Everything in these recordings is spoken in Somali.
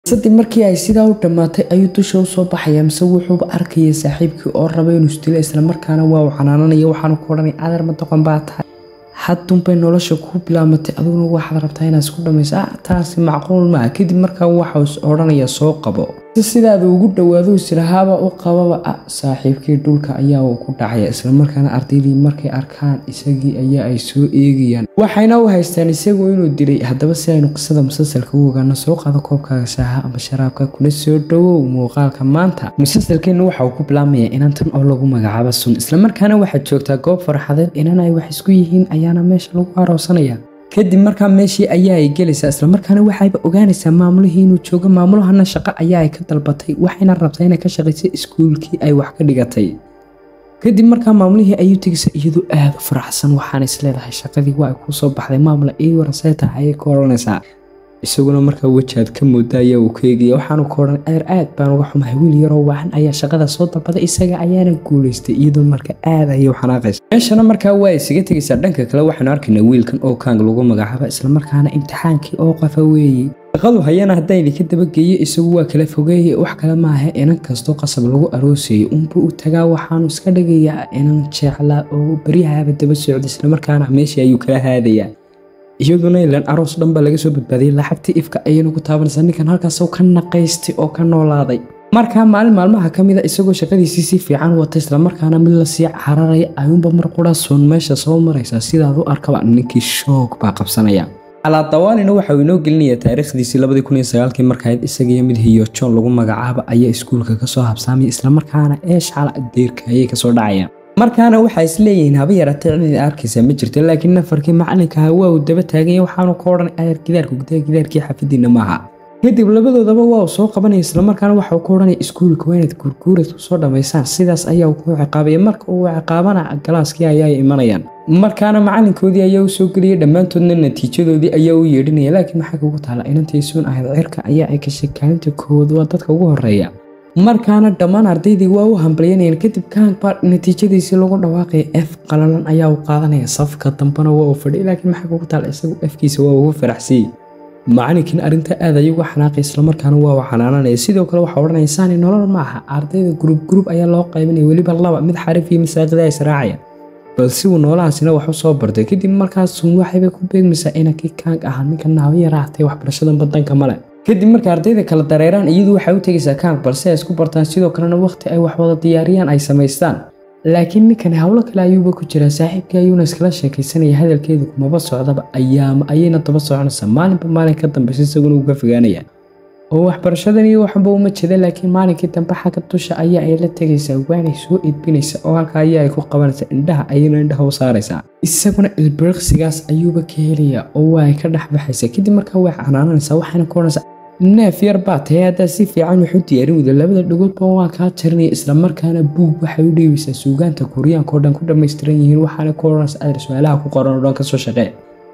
sadib markii ay sidaa u dhammaatay ayuu dusha usoo baxaya mise wuxuuba arkaya saaxiibkii oo raba inuu isdilo islamarkaana waa uu canaananaya waxaanu ku odhanay adeer ma doqon baa tahay haddunbay nolosha kuu bilaamatay adiguna waxaad rabtaa inaad isku dhamayso ah taasi macquul maaha kadib markaa waxau is odhanaya soo qabo si sidaada ugu dhowaado isirahaaba u qababa ah saaxiibkii dhulka ayaa uu ku dhacaya islamarkaana ardaydii markay arkaan isagii ayaa ay soo eegayaan waxayna u haystaan isagu inuu dilay haddaba si aynu qisada musalsalka u ogaano soo qaado koobkaaga shaaha ama sharaabka kuna soo dhowow muuqaalka maanta musalsalkeenna waxa uu ku bilaabmaya inantan oo lagu magacaabo sun islamarkaana waxaad joogtaa goob farxadeed inan ay wax isku yihiin ayaana meesha lagu aroosanaya kadib markaa meeshii ayaa ay gelaysaa islamarkaana waxayba ogaanaysaa maamulihii inuu joogo maamulahana shaqo ayaa ay ka dalbatay waxayna rabtaa inay ka shaqayso iskuulkii ay wax ka dhigatay kadib markaa maamulihii ayuu tegaysa iyadoo aada u faraxsan waxaana isleedahay shaqadii waa ay kuu soo baxday maamula ii waraseeta ayay ka odhanaysaa isaguna markaa wejaad ka mooda ayaa uu ka eegaya waxaanu ka odhan adeer aad baan uga xumahay wiil yaroo waacan ayaa shaqada soo dalbaday isaga ayaana guulaystay iyadoo marka aad ayay u xanaaqaysa meeshana markaa waa isaga tegaysaa dhanka kale waxaanu arkaynaa wiilkan oo kaang lagu magacaaba islamarkaana imtixaankii oo qafa weeye shaqadu hayana haddaan idinka dabageeyo isagu waa kala fogeeye wax kale maaha inan kastoo qasab lagu aroosayay unbuu u tagaa waxaanu iska dhigayaa inan jeeclaa oo beryahaaba daba socda islamarkaana meeshii ayuu kala haadayaa iyaduna ilan aroos dhan baa laga soo badbaadiyay lacagtii ifka ayayna ku taabanaysaa ninkan halkaasoo ka naqaystay oo ka noolaaday markaa maalin maalmaha ka mid a isagoo shaqadiisii si fiican wata islamarkaana mid lasii cararaya ayuunba mar qura suun meesha soo maraysaa sidaad u arkaba ninkii shoog baa qabsanaya alaadawaalina waxa uu inoo gelinayaa taariikhdiisii labadii kun iyo sagaalkii markahayd isagiyo mid hiyo john lagu magacaaba ayaa iskuulka kasoo habsaamaya islamarkaana eeshcala deyrka ayay kasoo dhacayaan markaana waxaa isleeyihiin haba yaraatee cidid arkaysa ma jirto laakiin nafarkii macalinkaha waa uu daba taaganya waxaanu ka odhan adeer gidaarku gudaha gidaarkii xafidiina maaha kadib labadoodaba waa uu soo qabanaya islamarkaana waxauu ka odhanaya iskuulka waa inaad guurguurad kusoo dhammaysaan sidaas ayaa uu ku ciqaabaya marka uu ciqaabana galaaskii ayaa imanayaan markaana macalinkoodii ayaa u soo geliyay dhammaantoodna natiijadoodii ayaa u yeedhinaya laakiin maxaa kugu taala inantii suun ahayd cirka ayaa ay gashay kaalinta koowaad waa dadka ugu horeeya markaana dhammaan ardaydii waa u hambalyanayeen kadib kaangbaa natiijadiisii lagu dhawaaqaya f qalalan ayaa uu qaadanaya safka dambena waa uu fadhiya laakiin maxaa kugu taala isagu afkiisa waa ugu faraxsiyey macalinkiina arrinta aad ayugu xanaaqay islamarkaana waa uu xanaananaya sidoo kale waxaa odhanaya saani nolol ma aha ardayda gruub gruub ayaa loo qaybinaya weliba laba mid xarif iyo masaaqida israacaya balse uu noolahaasina wax u soo bartay kadib markaasuun waxayba ku beegmaysaa inankii kaang ahaa ninka naaba yaraatay waxbarashadan badanka male kadib marka ardayda kala dareeraan iyadu waxay u tegaysaa kaang balse ay isku bartaan sidoo kalena waqti ay wax wada diyaariyaan ay samaystaan laakiin ninkani howlo kale ayuuba ku jiraa saaxiibkii ayuuna iskala sheekaysanaya hadalkeedu kumaba socdaba ayaama ayayna daba soconaysaa maalinba maalin ka dambeysa isaguna uga fogaanaya oo waxbarashadan iyo waxba uma jeda laakiin maalinkii dambe xagga dusha ayaa ay la tegaysaa waanay soo edbinaysa oo halka ayaa ay ku qabanaysaa indhaha ayayna indhaha u saaraysaa isaguna ilbiriqsigaas ayuuba ka helayaa oo waa ay ka dhex baxaysaa kadib markaa way canaananaysaa waxayna ku odhanaysaa neef yar baa tahay haddaa si fiican wax u diyaarin weyda labada dhagoodba waa kaa jarinaya islamarkaana buug waxay u dhiibaysaa suugaanta kuuriyaanka oo dhan ku dhammaystiran yihiin waxaana ku odhanaysaa adeer su-aalaha ku qoran oo dhan kasoo shaqee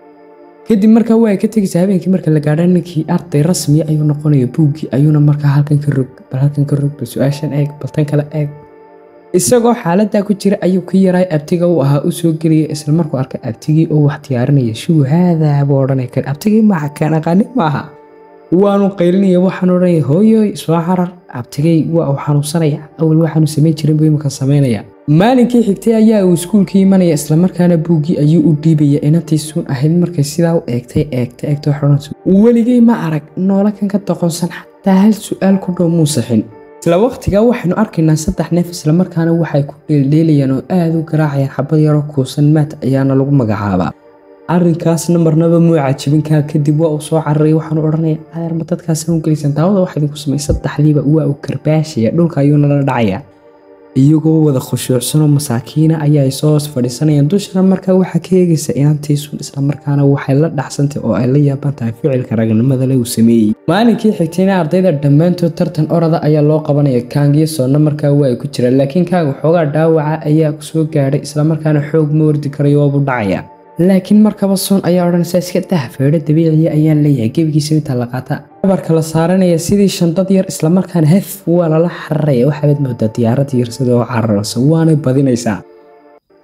kadib markaa waa ay ka tegaysaa habeenkii marka la gaadha ninkii arday rasmiya ayuu noqonaya buuggii ayuuna markaa halkan ka rog bal halkan ka rog bal su-aashan eeg bal tan kale eeg isagoo xaaladaa ku jira ayuu ka yaraay abtiga uu ahaa u soo gelaya isla markuu arkay abtigii oo wax diyaarinaya shuu haadaa buu odhanay kar abtigii maaha kaan aqaanin maaha waanu qaylinaya waxaan odhanaya hooyoy soo carar abtigay waa uu xanuunsanaya awal waxaanu samayn jirin buu iminka samaynaya maalinkii xigtay ayaa uu iskuulka imanaya islamarkaana buuggii ayuu u dhiibaya inantii suun ahayd markay sidaa u eegtay eegtay eegtay waxodhanaysa weligay ma arag noola kan ka doqonsan xataa hal su-aal ku dhow muu saxin isla waqtigaa waxaynu arkaynaa saddex neef islamarkaana waxay ku dheeldheelayaan oo aada u garaacayaan xabad yaroo kuusan maat ayaana lagu magacaabaa arrinkaasna marnaba muu cajibinkaa kadib waa uu soo cararay waxaanu odhanaya adeer ma dadkaasna u gelaysan daawada waxa idinku samay saddexdiiba waa uu karbaashaya dhulka ayuuna la dhacaya iyagoo wada khushuucsanoo masaakiina ayaa ay soo hoos fadhiisanayaan dushana markaa waxaa ka eegaysa inantiisun islamarkaana waxay la dhacsantay oo ay la yaaban tahay ficilka ragnimada le uu sameeyey maalinkii xigtayna ardayda dhammaantood tartan orada ayaa loo qabanaya kaangiyo soonna markaa waa ay ku jiraan laakiin kaang waxoogaa dhaawaca ayaa soo gaadhay islamarkaana xoog ma ordi karayo waabuu dhacaya laakiin markaba suun ayaa odhanaysa iska dah feedho dabiiciya ayaan leeyahay gebigiisa intaa la qaata dhabarka la saaranaya sidii shandad yar islamarkaana hef waa lala xararaya waxaabaad moodaa diyaarad yar sidoo cararaysa waanay badinaysaa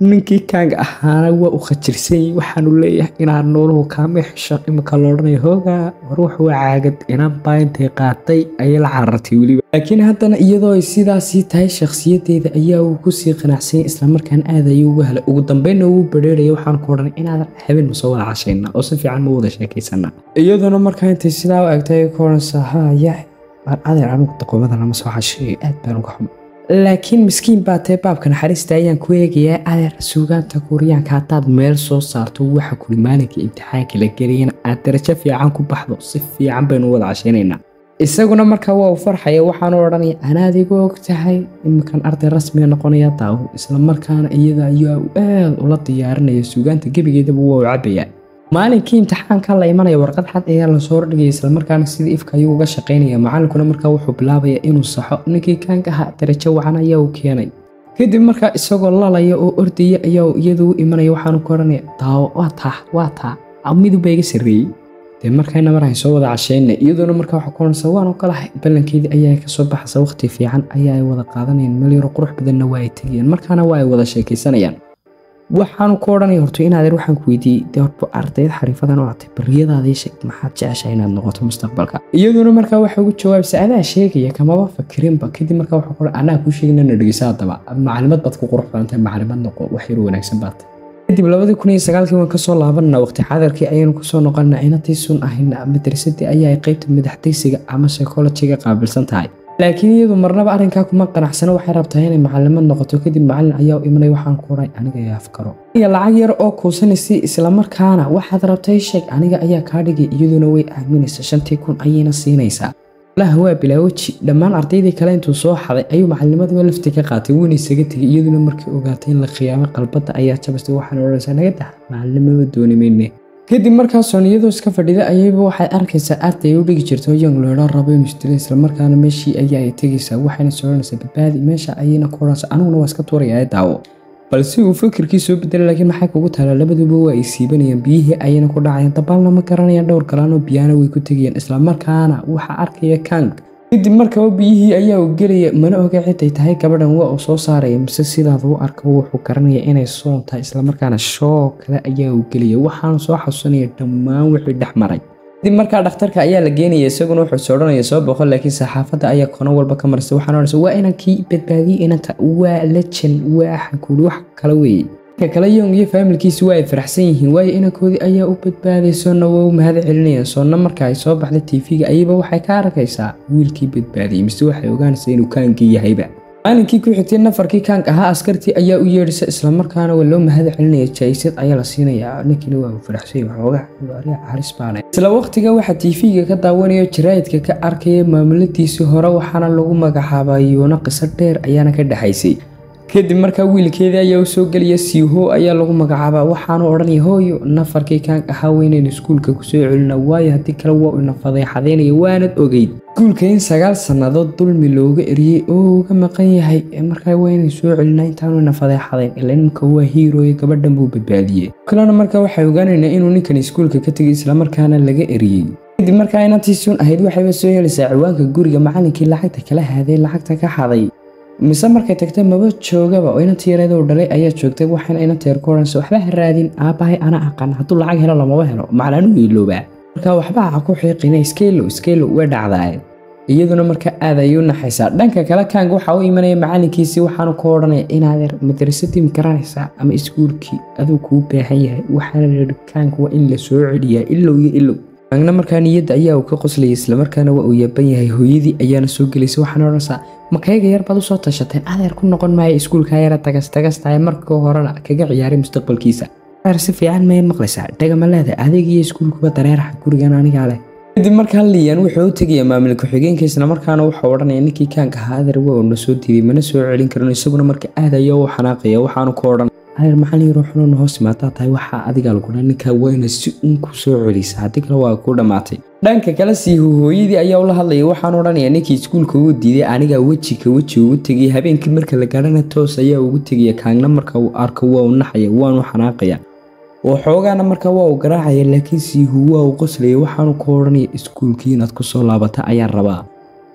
ninkii kaanga ahaana waa u khajirsan waxaanu leeyahay inaan nooluhu kaama xisho imika loodhanaya hooga war wax waa caagad inaan baa intay qaatay ayay la carartay weliba laakiin haddana iyadoo ay sidaasii tahay shakhsiyadeeda ayaa uu kusii qanacsanyay islamarkaana aad ayuu uga helay ugu dambeynna uu badheeraya waxaan ku odhanay inaadan habeen ma soo wada cashayna oo si fiican ma wada sheekaysana iyaduna markaa intay sidaa u egtay ay ku odhanaysaa haya baan adeer anigu daqoomada lama soo casheeyo aad baan uga xumo laakiin miskiin baa tee baabka naxariista ayaan ku eegayaa adeer suugaanta kuuriyaanka haddaad meel soo saarto waxa kuli maalinka imtixaanka la geliyana aad darajo fiican ku baxdo si fiican baynu wada cashaynaynaa isaguna markaa waa u farxaya waxaanu odhanaya anaad igu og tahay iminkan arday rasmiga noqonaya daawo islamarkaana iyada ayaa u aad ula diyaarinaya suugaanta gebigeedaba waa u cabayaa maalinkii imtixaanka la imanaya warqad xad ayaa lasoo hordhigaya islamarkaana sida ifka ayuu uga shaqaynaya macalinkuna markaa wuxuu bilaabaya inuu saxo ninkii kaanka ahaa darajo wacan ayaa uu keenay kadib markaa isagoo lalaya oo ordaya ayaa iyadu u imanaya waxaanu ku odhanaya daawo waa taa waa taa midubba iga sarreeyey dee markayna mar hay soo wada cashayna iyadoona markaa waxa ku odhanaysa waan ogolahay ballankeedii ayaa kasoo baxaysa waqti fiican ayaa ay wada qaadanayaan meel yaro qurux badanna waa ay tegayaan markaana waa ay wada sheekaysanayaan waxaanu ku odhanaya horto inaadeer waxaan ku weydiiyey dee horba ardayd xariifadan oo atay bariyadaadii sheeg maxaad jeceshahay inaad noqoto mustaqbalka iyaduna markaa waxa ugu jawaabaysa adaa sheegaya kamaba fakirinba kadib markaa waxa ku anaa kuu sheegina na dhegeysa haddaba maclimad baad ku qurux badantahay maclimad noqo wax yar wanaagsan baad kadib labadii kun iyo sagaalkii waan kasoo laabanna waqti xadarkii ayaynu kusoo noqonna inatii sun ahayna madrasadii ayaa ay qaybta madaxdaysiga ama psychologiga qaabilsan tahay laakiin iyadu marnaba arrinkaa kuma qanacsano waxay rabtaa inay macalimad noqoto kadib macalin ayaa u imanay waxaan ku oray aniga ayaa afkaro iyo lacag yar oo kuusanaysa islamarkaana waxaad rabtay sheeg aniga ayaa kaa dhigay iyaduna way aaminaysa shantii kun ayayna siinaysaa laha waa bilaaweji dhammaan ardaydii kale intuu soo xaday ayuu macalinimadaba lafti ka qaatay wuuna isaga tegay iyaduna markii ogaatay in la khiyaamay qalbadda ayaa jabastay waxaan odhanaysaa naga dah macalinimaba dooni mayne kadib markaasoon iyadoo iska fadhida ayayba waxay arkaysaa arday ay u dhigi jirto young leedho rabo inuu isdilo islamarkaana meeshii ayaa ay tegaysaa waxayna soodhanaysaa badbaadi meesha ayayna ku odhanaysaa aniguna waa iska tuurayaa daawo balse uu fikirkii soo bedelay laakiin maxay kugu taala labaduba waa ay siibanayaan biyihii ayayna ku dhacayaan dabaalna ma garanayaan dhowr kalaanoo biyahana way ku tegayaan islamarkaana waxaa arkaya kang kadib markaba biyihii ayaa uu gelaya mana oga ciday tahay gabadhan waa uu soo saaraya mise sidaad u arka wuxuu garanaya inay soon tahay islamarkaana shoo kale ayaa uu gelaya waxaana soo xasuusanaya dhammaan wixii dhex maray kadib markaa dhakhtarka ayaa la geenaya isaguna wuxuu soodhanaya soo boqo laakiin saxaafadda ayaa kono walba ka maraysa waxaan odhanaysa waa inankii badbaadiyey inanta waa lejan waa xankuuli wax kale weeye ka kale yong iyo faamilkiisi waa ay faraxsan yihiin waayo inankoodii ayaa u badbaaday soonna waa u mahad celinayaan soonna marka ay soo baxday tv-ga ayaba waxay ka arkaysaa wiilkii badbaadiyey mise waxay ogaanaysaa inuu kaankii yahayba maalinkii ku xigtay nafarkii kaank ahaa askartii ayaa u yeedhisa islamarkaana waa loo mahad celinaya jaysad ayaa la siinayaa ninkiina waa uu faraxsanya waxoogaa halis baana isla waqtiga waxaa tv-ga ka daawanayo jaraa'idka ka arkaya maamuladiisii hore waxaana lagu magacaabaa yuuna qiso dheer ayaana ka dhexaysay kadib markaa wiilkeedii ayaa u soo gelaya siiho ayaa lagu magacaabaa waxaanu odhanaya hooyo nafarkii kaank ahaa weynaynu iskuulka kusoo celina waayo haddii kale waa ina fadeexadaynaya waanad ogeyd iskuulka in sagaal sannadood dulmi looga eriyey oo uga maqan yahay markaa waa inay soo celina intaanu ina fadeexadayn ila nimka waa hiirooye gabadhan buu badbaadiyey kalena markaa waxay ogaanaynaa inuu ninkan iskuulka ka tegay islamarkaana laga eriyey kadib markaa inantii sun ahayd waxayba soo helaysaa ciwaanka guriga macalinkii lacagta kala haaday lacagta ka xaday mise markay tagtay maba joogaba oo inantii yareeda uu dhalay ayaa joogtay waxayna inanta yar ku odhanaysa waxba ha raadin aabbahay ana aqaan hadduu lacag helo lamaba helo maclaanu iiloobaa marka waxba ha ku xiiqina iskeylo iskeylo way dhacdaaye iyaduna marka aad ayay u naxaysaa dhanka kale kaang waxaa u imanaya macalinkiisii waxaanu ku odhanaya inaadeer madrasadii ma garanaysaa ama iskuulkii aduu kuu baahan yahay waxaana layihi kaang waa in la soo celiyaa ilow iyo ilow kaangna markaa niyadda ayaa uu ka qoslayay islamarkaana waa uu yaaban yahay hooyadii ayaana soo gelaysa waxaana odhanaysaa makayga yar baad usoo tashateen adeer ku noqon maayo iskuulkaa yara tagas tagastahay markii horena kaga ciyaaray mustaqbalkiisa adeer si fiican may maqlaysaa dhagama adeeg iyo iskuulkuba dareeraha gurigan anigaa leh kadib markaa liyan wuxuu u tegaya maamul ku-xigeenka islamarkaana wuxuu odhanaya ninkii kaanka ahaa adeer waa uu na soo diiday mana soo celin karin isaguna marka aad ayaa u xanaaqaya waxaanu ku odhan adeer macalin yaroo xunuuna hoos imaataa tahay waxaa adigaa lagudha ninkaa waa ina si uun ku soo celisa haddii kale waa ku dhammaatay dhanka kale siihu hooyadii ayaa ula hadlaya waxaan odhanaya ninkii iskuulka ugu diiday anigaa weji ka weji ugu tegay habeenkii marka la gaadhana toos ayaa ugu tegaya kaangna marka uu arko waa u naxaya waanu xanaaqaya oo xoogaana markaa waa uu garaacaya laakiin siihu waa uu qoslaya waxaanu ku odhanaya iskuulkii inaad ku soo laabata ayaan rabaa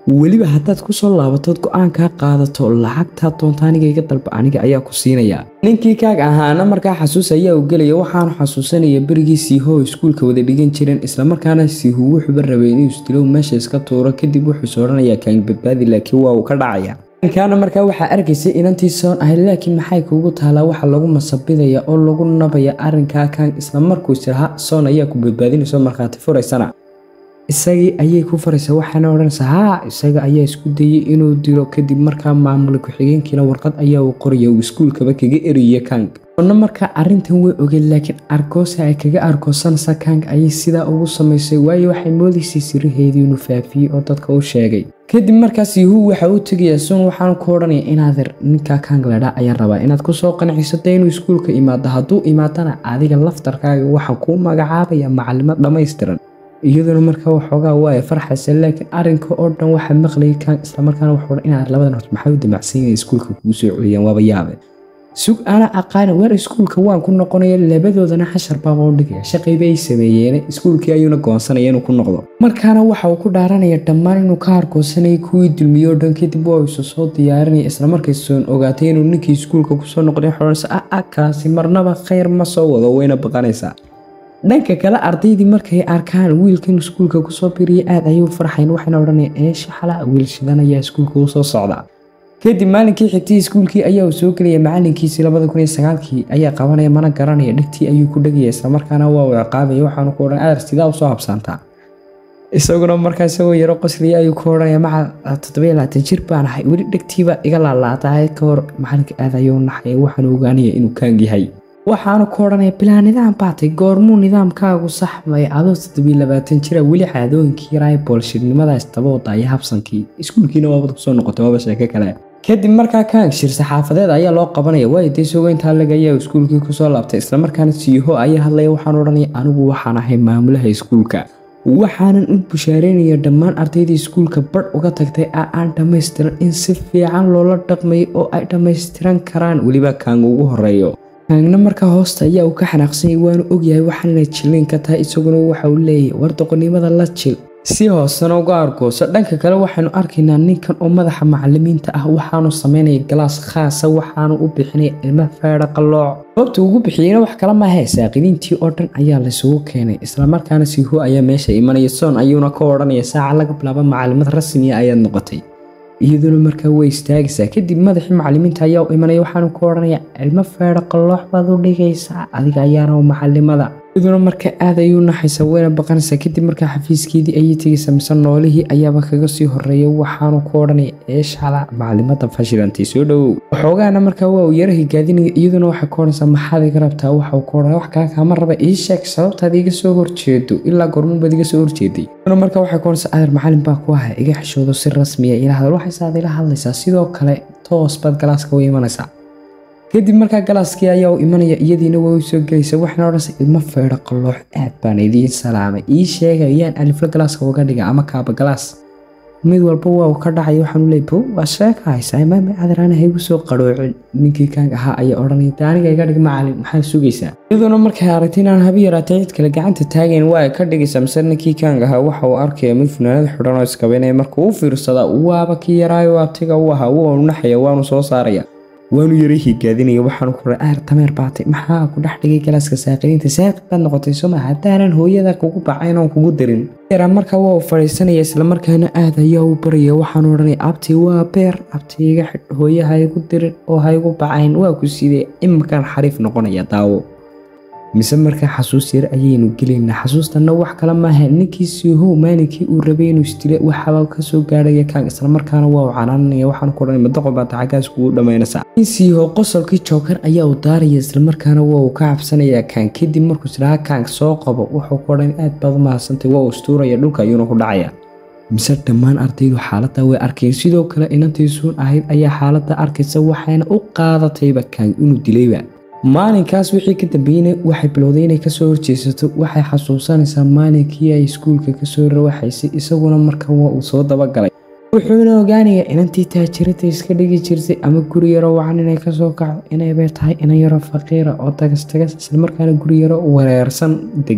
weliba haddaad kusoo laabatood go-aankaa qaadato lacagtaa doonta aniga iga dalba aniga ayaa ku siinaya ninkii kaag ahaana markaa xasuus ayaa u gelaya waxaanu xasuusanaya berigii siiho iskuulka wada dhigan jireen islamarkaana siihu wuxuuba rabay inuu isdilo meesha iska tuuro kadib wuxuuse odhanayaa kaang badbaadi laakiin waa uu ka dhacaya ninkaana markaa waxaa arkaysay inantii soon ahayd laakiin maxay kuugu taalaa waxa lagu masabidaya oo lagu nabaya arrinkaa kaang islamarkuu isiraha soon ayaa ku badbaadinayso markhaati furaysana isagii ayay ku faraysaa waxaana odhanaysaa haa isaga ayaa isku dayey inuu dilo kadib markaa maamula ku-xigeenkiina warqad ayaa uu qoraya uu iskuulkaba kaga eriye kang soonna markaa arrintan way ogeen laakiin argoosa ay kaga argoosanaysa kang ayay sidaa ugu samaysay waayo waxay moodaysay siraheedii inuu faafiyey oo dadka u sheegay kadib markaas yuhu waxa uu tegayaa sun waxaanu ku odhanaya inaader ninka kang ledha ayaan rabaa inaad kusoo qancisato inuu iskuulka imaado hadduu imaadana adiga laftarkaaga waxaan kuu magacaabaya macalimad dhammaystiran iyaduna markaa waxoogaa waa farxaysa laakiin arinka oo dhan waxaa maqlayay kang islamarkaana wuxuu inaad labadan horta maxay u damacsan yahay iskuulka kugu soo celiyaan waaba yaabe sug ana aqaana waar iskuulka waan ku noqonaya labadoodana xashar baaba u dhigaya shaqayba ay sameeyeen iskuulkii ayuuna goonsanaya inuu ku noqdo markaana waxa uu ku dhaaranaya dhammaan inuu ka hargoosanayay kuwii dulmiyey oo dhan kadib waa isu soo diyaarinaya islamarkay soon ogaatay inuu ninkii iskuulka kusoo noqday xoranaysa ah ah kaasi marnaba khayr ma soo wado wayna baqanaysaa dhanka kale ardaydii markay arkaan wiilkan iskuulka kusoo biriyay aad ayuu farxayn waxayna odhanaya eesha xala wiil shidan ayaa iskuulka usoo socda kadib maalinkii xigtay iskuulkii ayaa uu soo gelaya macalinkiisii labada kun iyo sagaalkii ayaa qabanaya mana garanaya dhigtii ayuu ku dhegaya islamarkaana waa uu ciqaabaya waxaanu ku odhan adar sidaa usoo habsaantaa isaguna markaa isagoo yaro qosliya ayuu ku odhanaya maca toddobiyo labaatan jir baan ahay weli dhegtiiba iga laalaatahay ka hor macalinka aad ayuu naxay waxaanu ogaanaya inuu kaang yahay waxaanu ku odhanaya bilaa nidaam baatay goormuu nidaamkaagu saxmay adoo toddobiyo labaatan jira weli caadooyinkii yaraa boolshirnimadaas daba wadaya habsankii iskuulkiina waabad kusoo noqotay waaba sheeko kale kadib markaa kaang shir saxaafadeed ayaa loo qabanaya waayo dee isagoo intaa lag ayaa iskuulkii kusoo laabtay islamarkaana siiho ayaa hadlaya waxaan odhanaya anigu waxaan ahay maamulaha iskuulka waxaanan u bushaareynaya dhammaan ardaydii iskuulka badh uga tagtay a aan dhammaystiran in si fiican loola dhaqmay oo ay dhammaystiran karaan weliba kaang ugu horeeyo kaangna markaa hoosta ayaa uu ka xanaaqsanyay waanu ogyahay waxaanay jiliin ka tahay isaguna waxa uu leeyahay war doqonnimada la jil si hoosena uga argooso dhanka kale waxaynu arkaynaa ninkan oo madaxa macalimiinta ah waxaanu samaynaya galaas khaasa waxaanu u bixinaya ilmo feedha qallooc sababta ugu bixiyeyna wax kala maahe saaqidiintii oo dhan ayaa laysugu keenay islamarkaana siiho ayaa meesha imanaya soon ayuuna ka odhanaya saaca laga bilaabo macalimad rasmiya ayaad noqotay iyaduna markaa way istaagaysaa kadib madaxii macalimiinta ayaa u imanaya waxaanu ku odhanaya cilmo feedho qalloox baad u dhigaysaa adiga ayaana macalimada iyaduna markaa aad ayuu naxaysaa wayna baqanaysaa kadib markaa xafiiskeedii ayay tegaysaa mise noolihii ayaaba kaga sii horeeya waxaanu ku odhanaya eeshala macalimada fashilantay soo dhowow waxoogaana markaa waa uu yara higaadinaya iyaduna waxay ku odhanaysaa maxaad iga rabtaa waxa uu ku odhanaya wax kaa kaama raba ii sheeg sababtaad iga soo horjeedo ilaa goormubaad iga soo horjeeday iyaduna markaa waxay ku odhanaysaa adeer macalin baa ku aha iga xishoodo si rasmiya ila hadal waxaysaad ila hadlaysaa sidoo kale toos baad galaaska u imanaysaa kadib markaa galaaskii ayaa u imanaya iyadiina waa u soo gelaysa waxaana odhanaysa ilmo feedho qalloox aad baan idiin salaamay ii sheega yaan alifla galaaska uga dhiga ama kaaba galaas mid walba waa uu ka dhacay waxaanu leey bow waa sheeka haysaa imaami adarana haygu soo qaroocin ninkii kaang ahaa ayaa odhanaya de aniga iga dhig macalin maxaa sugaysaa iyaduna markay aragtay inaan habi yaraatay cid kale gacanta taagayn waa ay ka dhigaysaa mise ninkii kaang ahaa waxa uu arkaya mid funaanad xidhan oo iskabaynaya markuu u fiirsadaa waaba kii yaraayo abtiga u ahaa waanu naxaya waanu soo saaraya waanu yara higaadinaya waxaanu ku raa aar dameer baatay maxaa ku dhex dhigay galaaska saaqidiinta saaqi baad noqotay soma haddaanan hooyada kugu bacayn oon kugu dirin yaraa markaa waa uu fadhiisanaya islamarkaana aad ayaa u baraya waxaanu odhanaya abti waa beer abti iga xidh hooye ha igu dirin oo ha igu bacayn waa ku sidee imakaan xariif noqonaya daawo mise markaa xasuus yar ayaynu gelaynaa xasuustanna wax kale maaha ninkii siihow maalinkii uu rabay inuu isdile waxaba kasoo gaarhaya kaang islamarkaana waa uu canaananaya waxaan ku odhanay madaqo baata xaggaas kugu dhammaynaysaa nin siiho qosolkii jookar ayaa uu daaraya islamarkaana waa uu ka cabsanayaa kaang kadib markuu isdhaha kaang soo qabo wuxuu ku odhan aad baad u mahadsantay waa uu istuuraya dhulka ayuuna ku dhacaya mise dhammaan ardaydu xaaladda way arkeen sidoo kale inantii suun ahayd ayaa xaaladda arkaysa waxayna u qaadatayba kaang inuu dilayba maalinkaas wixii ka dambeeyeyna waxay bilowday inay kasoo horjeesato waxay xasuusanaysaa maalinkii ay iskuulka kasoo rawaxaysay isaguna marka waa uu soo dabagalay wuxuuna ogaanayaa inantii taajirada iska dhigi jirtay ama guri yaro wacan inay kasoo kacdo inaybay tahay inan yaro faqiira oo tagas tagas islamarkaana guri yaro wareersan degan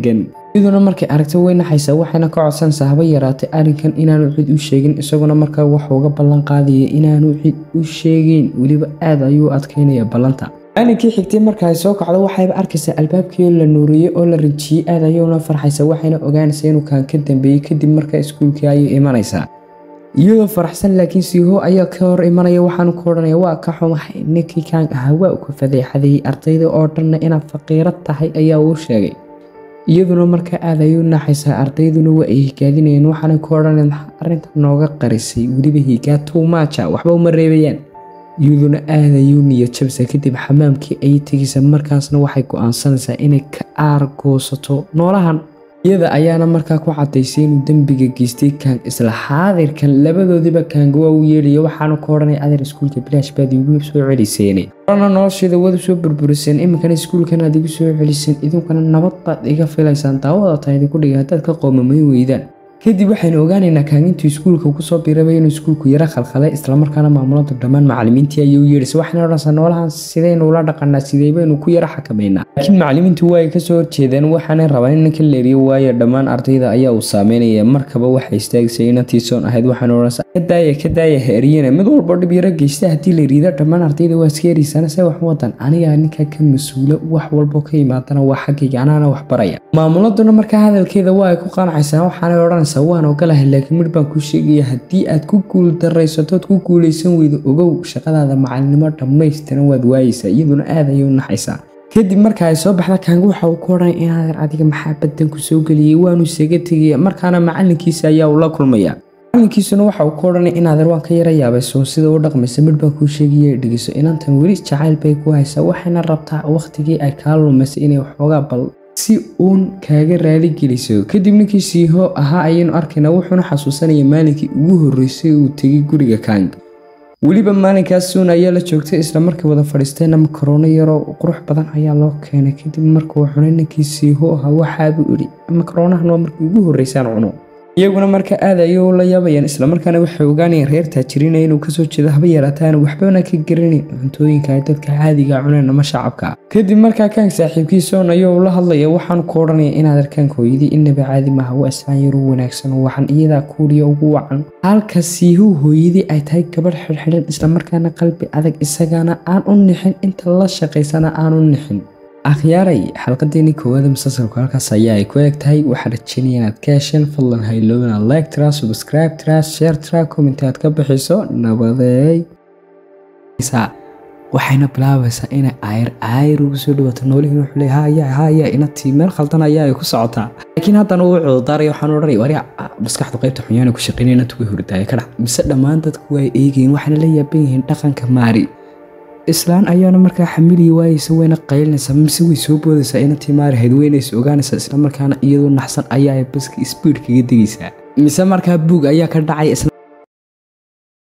iyaduna markay aragtay way naxaysaa waxayna ka codsanaysaa haba yaraatay arrinkan inaanu cid u sheegin isaguna markaa waxuu uga ballan qaadaya inaanu cid u sheegeyn weliba aad ayuu adkaynaya ballanta maalinkii xigtay marka ay soo kacdo waxayba arkaysaa albaabkii la nuuriyey oo la rinjiyey aad ayuuna farxaysa waxayna ogaanaysaa inuu kaan ka dambeeyey kadib markaa iskuulkii ayay imanaysaa iyadoo faraxsan laakiin siiho ayaa ka hor imanaya waxaanu ku odhanaya waa ka xumahay ninkii kaan ahaa waa ku fadeexadeeyey ardayda oo dhanna inaad faqiiro tahay ayaa uu sheegay iyaduna markaa aad ayuu naxaysaa ardayduna waa ay higaadinayeen waxaana ku odhanaya maxaa arrinta nooga qarisay weliba higaa tuumaaja waxba uma reebayaan iyaduna aad ayuu niyad jabsa kadib xamaamkii ayay tegaysaa markaasna waxay go-aansanaysaa inay ka aargoosato noolahan iyada ayaana markaa ku cadaysay inuu dembiga geystay kaang isla xaadirkan labadoodiiba kaanga waa u yeedhaya waxaana ku odhanaya adeer iskuulka bilaash baad igu soo celiseen orana nolosheeda waad usoo burburiseen iminkana iskuulkan aad igu soo celiseen idinkuna nabad baad iga filaysaan daawada taa idinku dhigay haddaad ka qoomamayn weydaan kadib waxaynu ogaanaynaa kaagintuu iskuulka kusoo biirabay inuu iskuulku yaro khalkhalay islamarkaana maamuladu dhammaan macalimiintii ayay u yeedhaysa waxayna odhanaysaa noolahan sidaynu ula dhaqanaa sidee baynu ku yaro xakamaynaa laakiin macalimiintu waa ay kasoo horjeedaan waxaanay rabaan in ninka leeriyo waayo dhammaan ardayda ayaa uu saameynaya markaba waxay istaagisay inantii soon ahayd waxaana odhanaysaa ka daaya ka daaya ha eriyana mid walbo dhib yaro geysta haddii la yiriida dhammaan ardayda waa iska eriysana se wax wadan anigaa ninka ka mas-uula wax walbo ka yimaadana waa xaggayga anaana wax baraya maamuladuna markaa hadalkeeda waa ay ku qaanacaysaa waxaanay odhanaysaa waan ogolahay laakiin midh baan kuu sheegaya haddii aad ku guul daraysatood ku guulaysan weydo ogow shaqadaada macalinimo dhammaystiran waad waayeysaa iyaduna aad ayay u naxaysaa kadib marka ay soo baxda kaanga waxa uu ku odhanaya inaadeer adiga maxaa badanku soo geliyey waanu isaga tegaya markaana macalinkiisa ayaa uu la kulmaya macalinkiisuna waxa uu ku odhanaya inaadeer waan ka yara yaabay soon sida u dhaqmaysa midh baan kuu sheegaya dhegeyso inantan weli jacayl bay ku haysaa waxayna rabtaa wakhtigii ay kaa lumaysay inay waxoogaa bal si uun kaaga raaligeliso kadib ninkii siiho ahaa ayaynu arkaynaa wuxuuna xasuusanaya maalinkii ugu horreysay uu tegay guriga kaang weliba maalinkaas suun ayaa la joogtay isla markii wada fadhiisteenna makaroona yaroo qurux badan ayaa loo keenay kadib markuu cunay ninkii siiho ahaa waxaabuu idhi makaroonahan waa markii ugu horreysaan cuno iyaguna marka aad ayay u la yaabayaan islamarkaana waxay ogaanayeen reer taajiriina inuu kasoo jeedo haba yaraataana waxbana ka garanayn cuntooyinka ay dadka caadiga cuneen ama shacabka kadib markaa kaang saaxiibkiisoon ayuu la hadlaya waxaan ku odhanaya inaad arkaan hooyadii inaba caadi maaha waa islaan yar u wanaagsan waxaan iyadaa kuuriya ugu wacan halka siihuu hooyadii ay tahay gabadh xidhxidhan islamarkaana qalbi adag isagana aan u nixin inta la shaqaysana aan u nixin akhyaaray xalqadeeni koowaada musalsalku halkaas ayaa ay ku eeg tahay waxaan rajeynaya inaad ka hesheen fadlan haylow inaad like tira subscribe tira share tira comment aad ka bixiso nabadeey waxayna bilaabaysaa inay ayr ayr ugu soo dhawaato noolihiin wuxuu leeyahay haya haya inatii meel khaldan ayaa ay ku socotaa laakiin haddana uu cududaaraya waxaan odhanaya wariya maskaxdu qaybta xunyaana ku shaqeynaya inantu way hurdaaya ka dhac mise dhammaan dadku waa eegayeen waxayna la yaaban yihiin dhaqanka maari islaan ayaana markaa xamiliyi waayeysa wayna qaylinaysaa mise way soo boodaysaa inantii maarahayd weynaysa ogaanaysaa islamarkaana iyadoo naxsan ayaa baska sbiid kaga degaysaa mise markaa buug ayaa ka dhacay